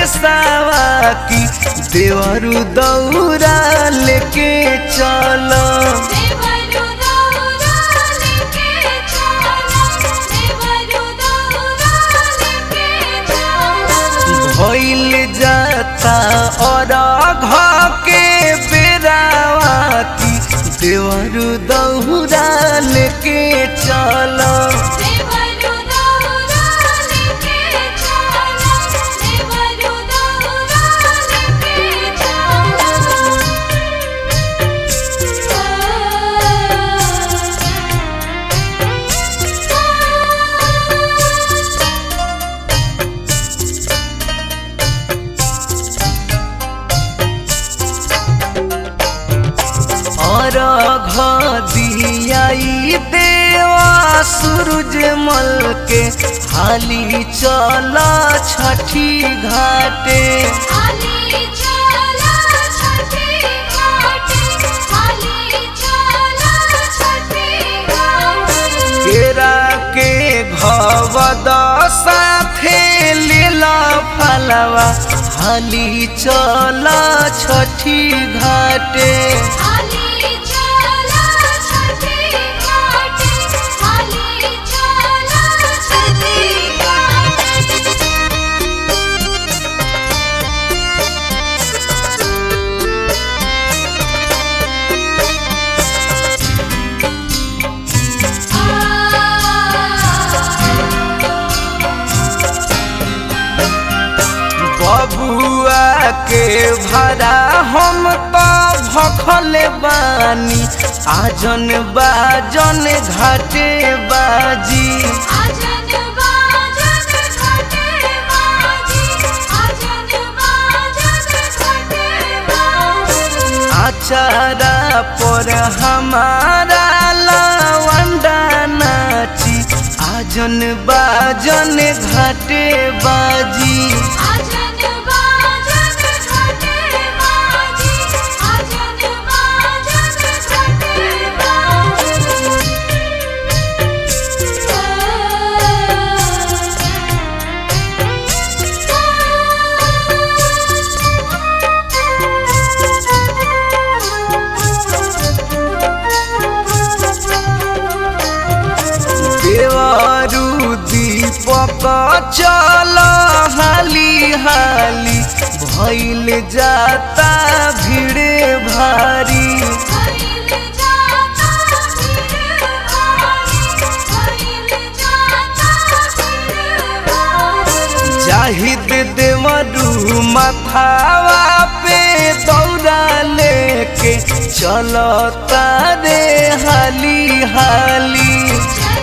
राकेशवा की देवरु दौरा लेके चल देवरु दौरा लेके चला देवरु दौरा लेके चला भइल जाता और घ के बेरावा की देवरु दौरा लेके चल देवरु दौरा लेके चला देवरु दौरा लेके चला और घ दियाई देवा सूरज मल के हाली चल छठी घाटे हाली चला छठी घाटी हाली चला छठी घाटी केरा के घवद साथे लीला फलवा हाली चल छठी घाटे हाली चला छठी घाटी हाली चला छठी घाटी बबुआ के भरा हम तो भखल बानी आजन बाजन घाटे बाजी आजन बाजन घाटे बाजी आजन बाजन घाटे बाजी आचारा पर हमारा लवंडा नाची आजन बाजन घाटे बाजी आजन बाजन घाटे बाजी आजन बाजन घाटे देवरु दीपक चल हाली हाली भइल जाता भीड़ भारी भइल जाता भीड़ भारी भइल जाता भीड़ भारी जाहिद देवरु मथावा पे दौड़ा लेके चलता रे हाली हाली चला